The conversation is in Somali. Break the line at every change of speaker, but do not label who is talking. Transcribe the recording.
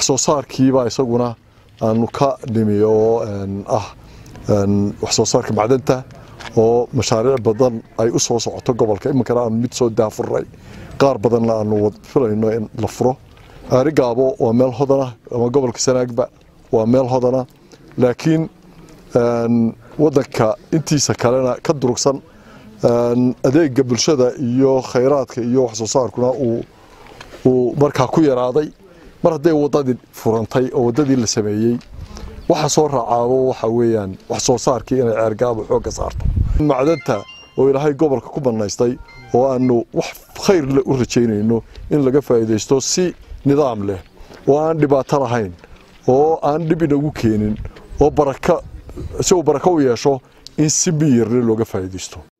wax soo saarkiibaa isaguna aanu ka nimi oo ah wax soo saarka macdanta oo mashaariic badan ay u soo socoto gobolka iminkana aanu mid soo daafurnay qaar badanna aanu filayno in la furo aarigaabo waa meel hodana ama gobolka sanaagba waa meel hodana laakiin wadanka intiisa kalena ka durugsan adeega bulshada iyo khayraadka iyo wax soo saarkuna uu markaa ku yaraaday mar hadday wadadii furantay oo wadadii la sameeyey waxa soo raacaabo waxa weeyaan wax soo saarkii inay ceergaabo xoogga saarto macdanta oo ilaahay gobolka ku bannaystay oo aanu wax khayr le u rajaynayno in laga faa'iidaysto si nidaam leh oo aan dhibaato lahayn oo aan dhib inagu keenin oo baraka si uu barako u yeesho in si miyirle looga faa'iidaysto